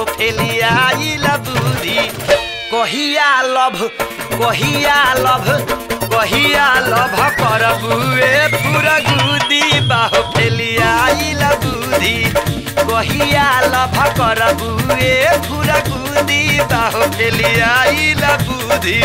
बाहो फेलियाइल बुद्धि कहिया लभ कहिया लभ कहिया लभ करबुए पूरा गुदी बाहो फेलियाइल बुद्धि कहिया लभ करबुए पूरा गुदी बाहो फेलियाइल बुद्धि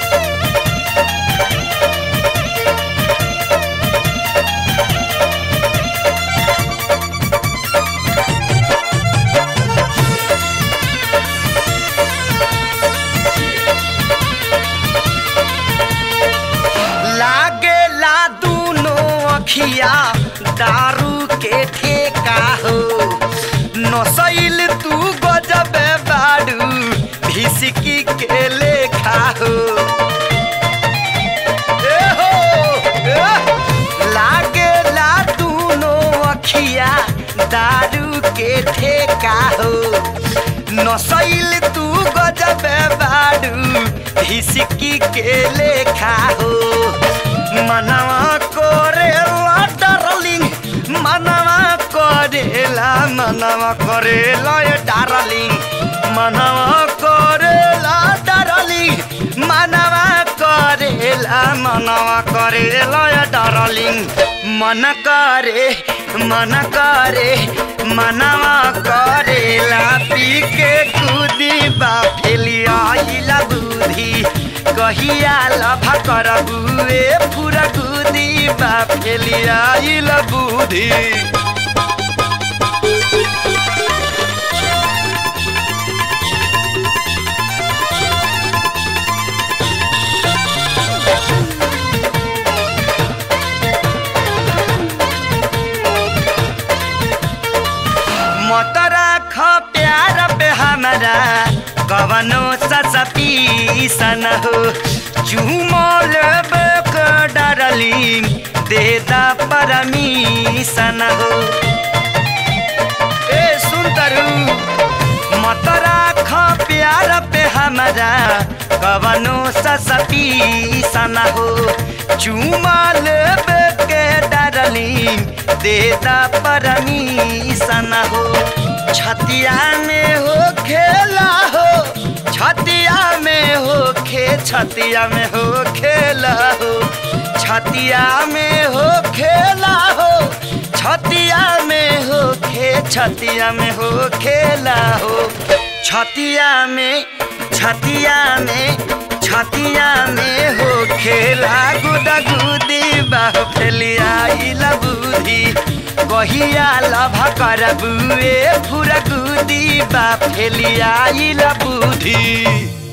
लागे ला दूनो अखिया दारू के ठेका हो नसैल तू गजबे बाड़ू भिसकी के लेखा हो ए हो ए, लागे ला दूनो अखिया दारू के ठेका हो नसैल तू गजबे बाड़ू हिसकी के लेखा हो मनवा करेला डार्लिंग मनवा करेला मनवा करेला ए डार्लिंग मनवा करेला डार्लिंग मनवा करेला मनवा करेला ए डार्लिंग मन करे मन करे मनवा करेला पी के कूदी बा फेलियाइला बुद्धि कहिया लभ करबुए पूरा कूदी बा फेलियाइला बुद्धि मत राख प्यार पे हमारा कवनो ससपीसन हो चुमल बेक डरली देदा परमीसन हो ए सुन तरु मत राख प्यार पे हमारा कवनो ससपीसन हो चुमल बेक डरली देदा परमीसन हो छतिया में हो खेला हो छतिया में हो खे छतिया में हो खेला हो छतिया में हो खेला हो छतिया में हो खे छतिया में हो खेला हो छतिया में छतिया में छतिया में हो खेला गुदा गुदी बाह फेलिया बुद्धि कहिया लभ करबुए पूरा गुदी बा फेलिया बुद्धि